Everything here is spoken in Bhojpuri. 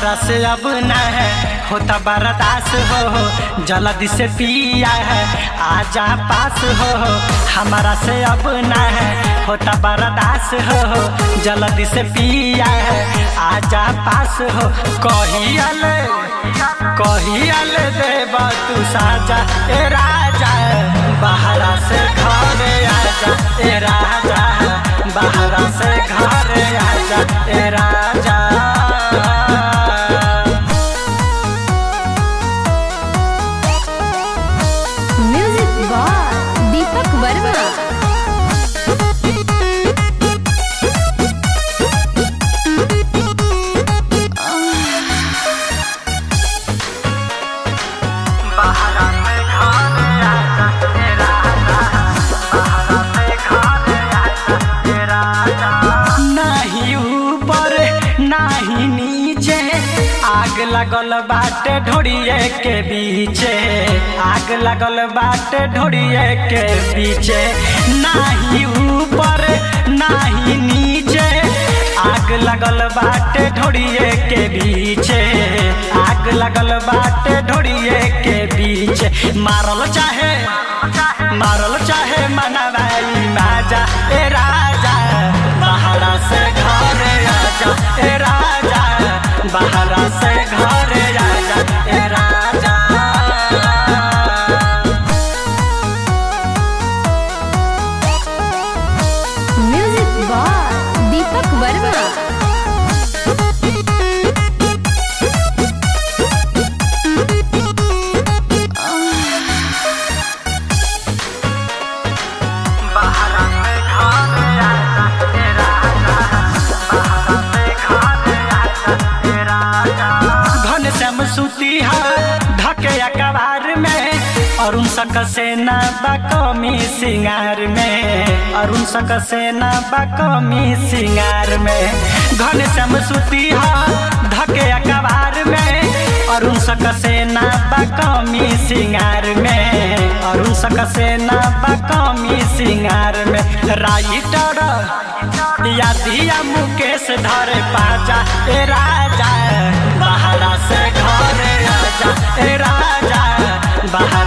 हमारा से अब न है होता बर्दाश्त हो जल्दी से पिया है आजा पास हो हमारा से अब न है होता बर्दाश्त हो जल्दी से पिया है आजा पास हो कहियल कहियल देवा तू साजा ए राजा बाहरा से घर आजा ए राजा बाहरा से घर आजा ए राजा म्यूजिक बाय दीपक वर्मा बाहरा से घर आजा ए राजा बाहरा से घर आजा ए राजा नाही ऊपर नाही नीचे आग लगल बाटे ढोड़िए के बीचे आग लगल बाटे ढोड़िए के बीचे नाही ऊपर नाही नीचे आग लगल बाटे ढोड़िए के बीचे आग लगल बाटे ढोड़िए के बीचे मारल चाहे मारल चाहे मनवाई माजा ए राजा बाहरा से घर आजा ए राजा बाहरा से घर आजा ए राजा म्यूजिक बाय दीपक वर्मा बाहरा से घर आजा ए राजा बाहरा से घर आजा ए राजा घन श्याम सुती है ढके अखबार में अरुण सक सेना बकमी सिंगार में अरुण सक सेना बकमी सिंगार में घन श्याम सुती है ढके अखबार में अरुण सक सेना बकमी सिंगार में अरुण सक सेना बकमी सिंगार में राइटर या दिया मुकेश धर पाजा ए राजा बाहरा से घर आजा ए राजा बाहर